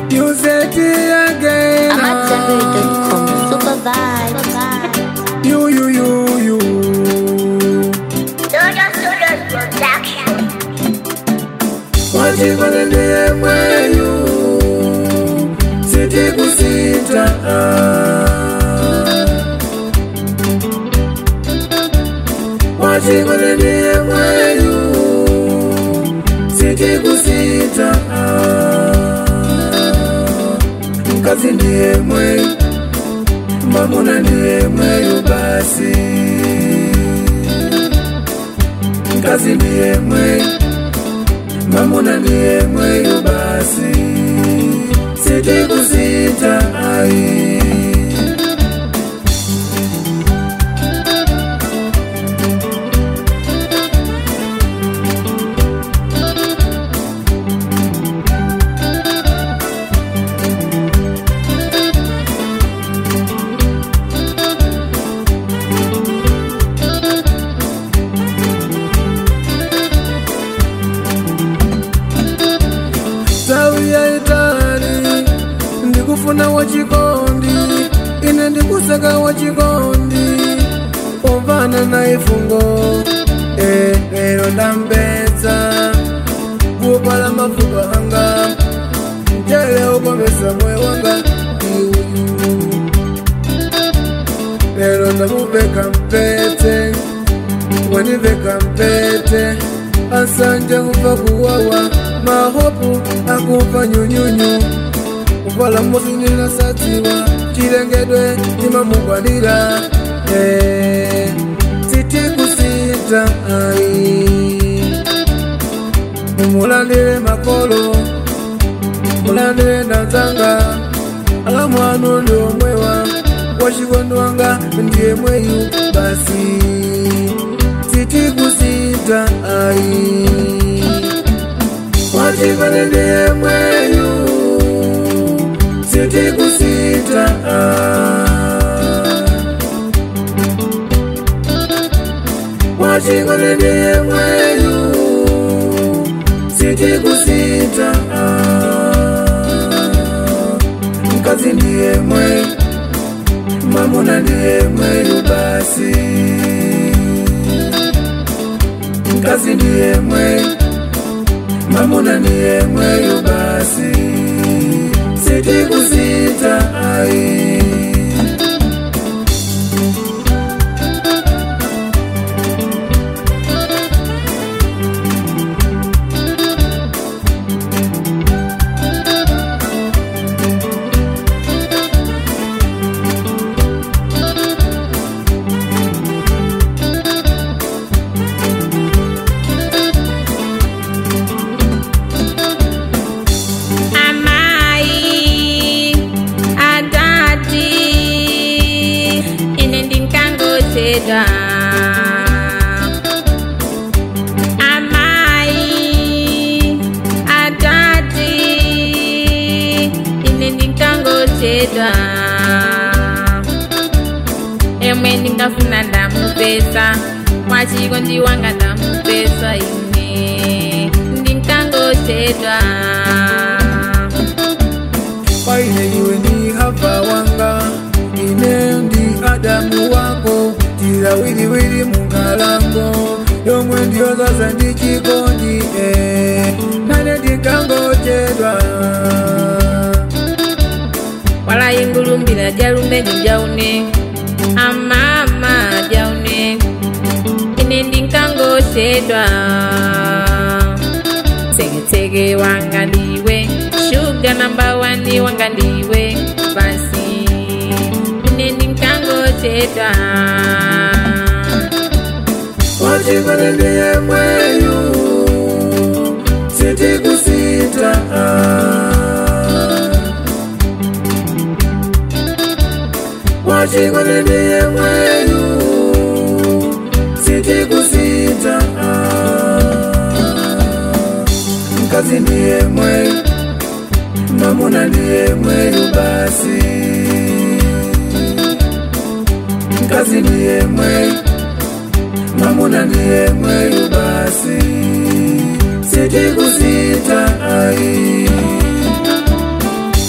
use it again. AmadZanbury.com. Super vibe. You, you, you, you. Studio Studios Production. Wachikone ndiye mweyu siti kusita Wachikone ndiye mweyu siti kusita Mkazi ndiye mweyu Mamuna ndiye mweyu basi Mkazi ndiye mweyu mamuna ndiye mweyu basi siti kusita ai tawi ya itali ndikufuna wachikondi ine ndikusaka wachikondi umvana na ifungo Eh, lero ndampedza kupala mafupa anga mtele ukomesa moyo wanga iuyu lero ndamuveka mpete waniveka mpete asanje kuva kuwawa mahopu akuva nyunyunyu kuvala mosinila sadziwa chilengedwe chimamugwanira Eh, siti kusita ai mumulandile makolo mulandile ndanzanga ala mwanu ndi omwewa wachikondo wanga ndiye mweyu basi siti kusita ai wachikondo ndiye mweyu siti kusita ai wachikondo ndiye mweyu siti kusita mkazi ndiye mweyu mamuna ndiye mweyu basi mkazi ndiye mweyu mamuna ndiye mweyu basi siti kusita ai amai adati ine ndinkangochedwa amai adati ine ndinkangochedwa emwe ndingafuna ndamupesa mwachiko ndiwanga ndamupesa ine ndinkangochedwa paine iwe ndi hava wanga ine ndi adamu wako tilawiliwili mungalango yomwe ndiyozaza ndi chikondi eh, nane ndinkangochedwa walayingulumbira jalumbe ndijaune amama jaune ine ndinkangochedwa tseketseke wanga ndiwe shuga namba wani wanga ndiwe basi ine ndinkangochedwa wachikondi ndiye mweyu siti kusita wachikondi ndiye mweyu siti kusita mkazi ndiye mweyu mamuna ndiye mweyu basi mkazi ndiye mweyu mamuna ndiye mweyu basi siti kusita ai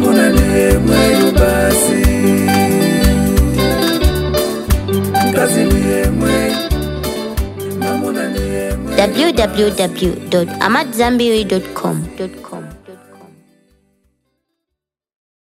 mamuna ndiye mweyu basi mkazi ndiye mweyu mamuna ndiye mweyu www.amadzambiri.com.